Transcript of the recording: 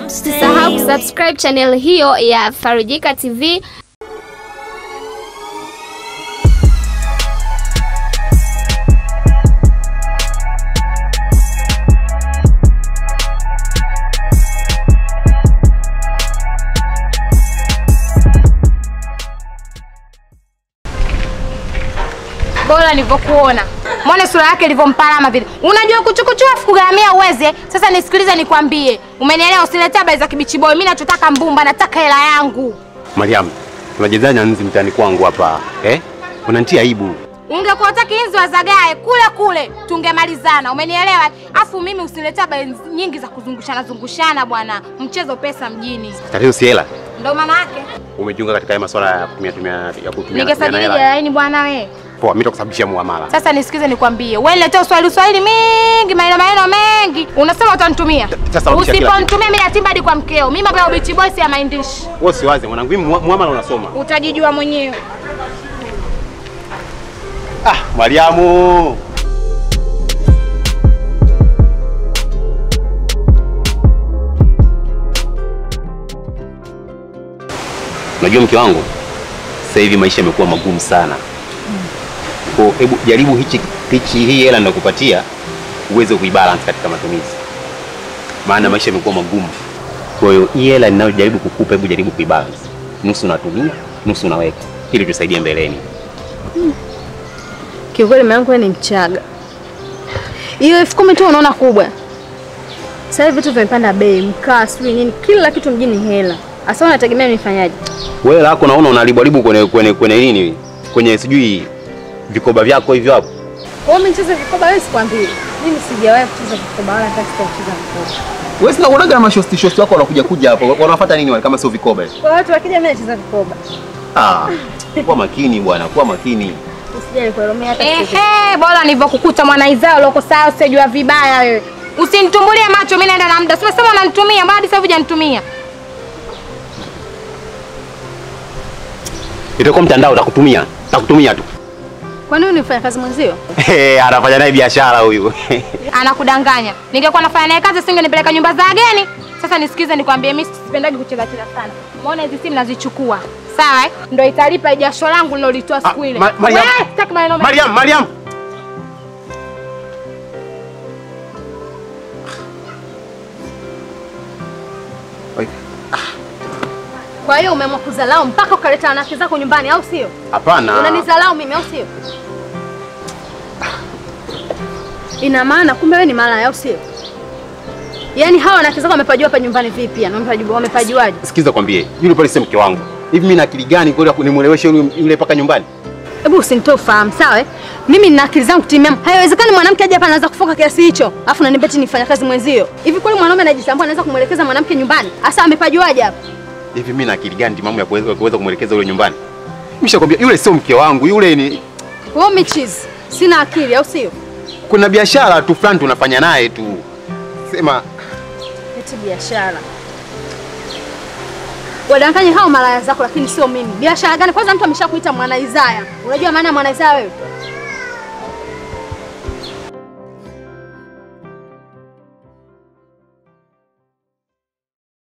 Usisahau kusubscribe channel hiyo ya Farijika TV. bora nilivyokuona. Mwone sura yake ilivyompalama vile. Unajua kuchukuchua afu kugharamia uweze. Sasa nisikilize nikwambie. Umenielewa? Usiletea habari za kibichi boy. Mimi nachotaka mbumba, nataka hela yangu. Mariam, tunajezanya nzi mtaani kwangu hapa eh? Unanitia aibu. Ungekuwa utaki inzi wazagae kule kule tungemalizana. Umenielewa? Afu mimi usiniletea habari nyingi za kuzungushana zungushana bwana. Mchezo pesa mjini. Tatizo si hela. Ndio maana yake. Umejiunga katika haya masuala ya kutumia tumia ya kutumia kutumia Ningesajili hela. laini bwana we. Poa, mimi nitakusababishia muamala. Sasa nisikize nikwambie. Wewe niletea uswahili uswahili mingi, maneno maneno mengi. Unasema utanitumia. Sasa rudisha kila kitu. Usiponitumia mimi natimba hadi kwa mkeo. Mimi mambo ya ubichi boy si ya maindishi. Wewe usiwaze mwanangu, mimi mua- muamala unasoma. Utajijua mwenyewe. Ah, Mariamu. Unajua mke wangu, sasa hivi maisha yamekuwa magumu sana. Kwa hebu jaribu hichi hichi hii hela ninakupatia uweze kuibalance katika matumizi, maana maisha yamekuwa magumu. Kwa hiyo hii hela ninayojaribu kukupa, hebu jaribu kuibalance, nusu unatumia, nusu unaweka, ili tusaidie mbeleni. Kiukweli mume wangu wewe ni mchaga. Hiyo elfu kumi tu unaona kubwa. Sasa hivi vitu vimepanda bei, mkaa, sijui nini, kila kitu mjini hela. Asa unategemea nifanyaje? Wewe lako naona unalibwalibu kwenye kwenye kwenye nini? Kwenye sijui vikoba vyako hivyo hapo. Wewe umecheza vikoba wewe sikwambii. Mimi sijawahi kucheza vikoba wala hata sitacheza vikoba. Wewe sina unaga na mashosti shosti wako wanakuja kuja hapo. Wanafuata nini wale kama sio vikoba? hivi? Kwa watu wakija mimi nacheza vikoba. Ah, kuwa makini bwana, kuwa makini. Usijali kuelomea hata sicheze. Ehe, bora nilivyokukuta mwanaizao loko sawa usijua vibaya wewe. Usinitumbulie macho mimi naenda na muda. Sema sema unanitumia, mbona hadi sasa hivi hujanitumia? Itakuwa mtandao utakutumia. Utakutumia tu. Kwa nini unifanya kazi mwenzio? Eh, anafanya naye biashara huyu. Anakudanganya. Ningekuwa nafanya naye kazi singenipeleka nyumba za wageni. Sasa nisikize nikwambie mimi sipendagi kucheza cheza sana. Umeona hizi simu nazichukua. Sawa eh? Ndio italipa jasho langu nilolitoa siku ile. Ma- Mariam. Wewe, sitaki maneno mengi. Mariam, Mariam. Kwa hiyo umeamua kuzalau mpaka ukaleta wanawake zako nyumbani au sio? Hapana. Unanizalau mimi au sio? Ina maana kumbe wewe ni malaya au sio? Yaani hawa wanawake zako wamepajua hapa nyumbani vipi? Yani wamepajua wamepajuaje? Sikiza kwambie, yule pale si mke wangu. Hivi mimi na akili gani kweli nimweleweshe yule yule paka nyumbani? Hebu usinitoe ufahamu, sawa? eh? Mimi nina akili zangu timamu. Haiwezekani mwanamke aje hapa anaanza kufoka kiasi hicho. Alafu unaniambia eti nifanya kazi mwenzio. Hivi kweli mwanaume anajitambua anaweza kumwelekeza mwanamke nyumbani? Hasa amepajuaje hapa? Hivi mimi na akili gani timamu ya kuweza kuweza kumwelekeza yule nyumbani? Nimeshakwambia yule sio mke wangu, yule ni Wewe umechizi. Sina akili au sio? kuna biashara tu fulani tunafanya naye tu. Sema Eti biashara. Wadanganye hao malaya zako lakini sio mimi. Biashara gani? Kwanza mtu ameshakuita mwana Isaya. Unajua maana ya mwana Isaya wewe?